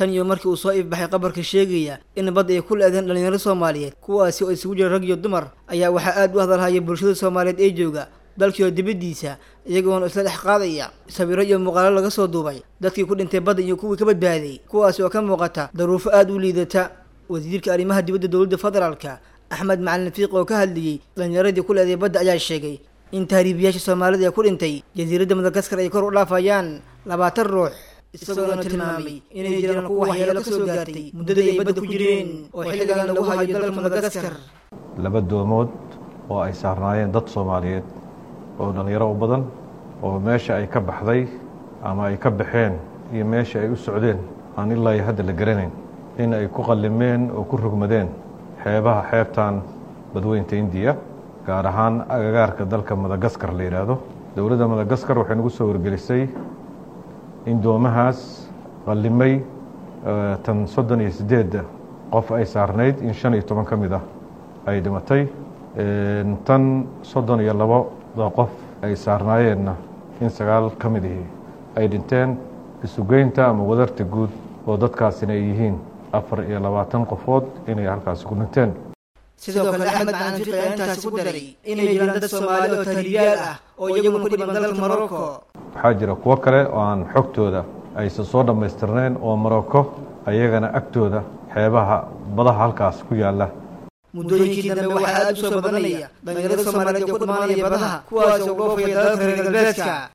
tan iyo markii uu soo ifbaxay qabarka sheegaya in badda ay ku le-deen dhalinyaro soomaaliyeed kuwaasi oo isugu jira rag iyo dumar ayaa waxaa aada u hadalhaya bulshada soomaaliyeed ee jooga dalkii oo dibaddiisa iyagoona isla dhex qaadaya sawiro iyo muuqaalo laga soo duubay dadkii ku dhintay badda iyo kuwii ka badbaaday kuwaasi oo ka muuqata daruufo aada u liidata wasiirka arrimaha dibadda dowladda federaalka axmed macalin fiiq oo ka hadlayey dhalinyaradii ku le-day badda ayaa sheegay in tahriibiyaasha soomaalida ee ku dhintay jasiiradda madagaskar ay kor u dhaafayaan labaatan ruux isagoona tilmaamay inay jiraan kuwa waxyeelo ka soo gaartay muddadii ay badda ku jireen oo xilligan lagu hayo dalka madagaskar laba doomood oo ay saarnaayeen dad soomaaliyeed oo dhallinyaro u badan oo meesha ay ka baxday ama ay ka baxeen iyo meesha ay u socdeen aan ilaa iyo hadda la garanayn in ay ku qallimeen oo ku rugmadeen xeebaha xeebtan badweynta indiya gaar ahaan agagaarka dalka madagaskar la yidhaahdo dowladda madagaskar waxay nagu soo wargelisay in doomahaas qallimay tan soddon iyo siddeedda qof ay saarnayd in shan iyo toban ka mid ah ay dhimatay tan soddon iyo labada qof ay saarnaayeenna in sagaal ka mid ihi ay dhinteen isugeynta ama wadarta guud oo dadkaasina ay yihiin afar iyo labaatan qofood inay halkaasi ku dhinteen sidoo kale axmed macalin fiiq ayaa intaasi ku daray inay jiraan dad soomaali oo tahriibiyaal ah oo iyaguna ku dhiman dalka morocco waxaa jira kuwo kale oo aan xogtooda aysan soo dhammaystirnayn oo morocco ayagana agtooda xeebaha badaha halkaas ku yaalla muddooyinkii dambe waxaa aada u soo badanaya dhalinyarada soomaaliyeed oo ku dhimaanaya badaha kuwaas oo dhoofaya dalalka reer galbeedka